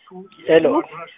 ሄሎ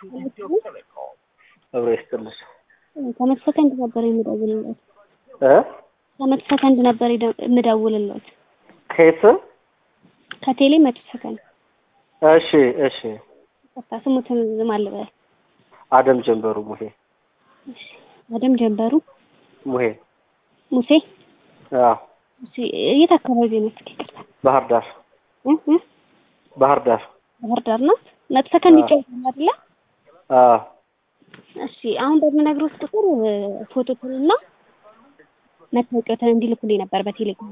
አብሮ ይስጥልሽ ከመቶ ሰከንድ ነበር የምደውልለት እ ከመቶ ሰከንድ ነበር የደ- የምደውልለት ከየት ከቴሌ መቶ ሰከንድ እሺ እሺ ቀጥታ ስሙትን ማን ልበል? አደም ጀንበሩ ሙሄ እሺ አደም ጀንበሩ ሙሄ ሙሴ አዎ እሺ የት አካባቢ ነው? እስኪ ይቅርታ ባህር ዳር እ እ ባህር ዳር ባህር ዳር ናት። መቶ ሰከንድ አዎ። ይጫወታል አይደለ? አዎ እሺ አሁን በምነግሮት ቁጥር ፎቶቱንና መታወቂያውን እንዲልኩልኝ ነበር በቴሌግራም።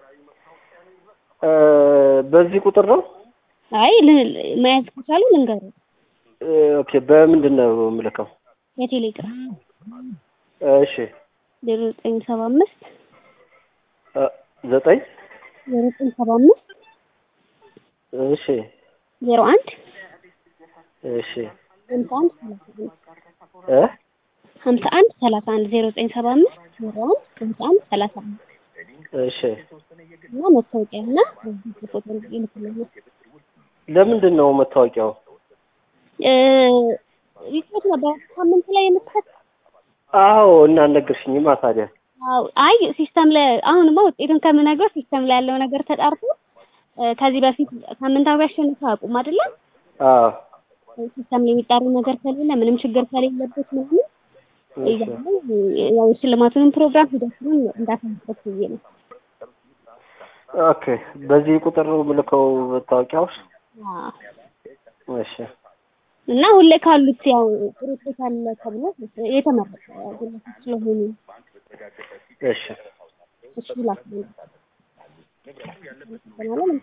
እ በዚህ ቁጥር ነው አይ ል- መያዝ ከቻሉ ልንገሩ እ ኦኬ በምንድን ነው የምልከው የቴሌግራም እሺ ዜሮ ዘጠኝ ሰባ አምስት እ ዘጠኝ ዜሮ ዘጠኝ ሰባ አምስት እሺ ዜሮ አንድ እሺ ሀምሳ አንድ ሰላሳ አንድ እ ሀምሳ አንድ ሰላሳ አንድ ዜሮ ዘጠኝ ሰባ አምስት ዜሮ አንድ ሀምሳ አንድ ሰላሳ አንድ እሺ እና መታወቂያ እና ፎቶ ይልኩልኛል። ለምንድን ነው መታወቂያው እ ሪፖርት ነበር ሳምንት ላይ የምትሰጥ አዎ እና አልነገርሽኝማ ታዲያ አዎ አይ ሲስተም ላይ አሁንማ ውጤቱን ከምነግረው ሲስተም ላይ ያለው ነገር ተጣርቶ እ ከዚህ በፊት ሳምንታዊ አሸንፈው አያውቁም አይደለም አዎ ሲስተም ላይ የሚጣሩ ነገር ከሌለ ምንም ችግር ከሌለበት ምናምን እሺ እያለ ያው የሽልማቱንም ፕሮግራም ሂደቱንም እንዳታስበት ብዬ ነው። ኦኬ በዚህ ቁጥር ነው የምልከው መታወቂያው አዎ እሺ እና ሁሌ ካሉት ያው ጥሩ ውጤት አለ ተብሎ የተመረጠ ግለሰብ ስለሆኑ እሺ እሱ ላክ ማለት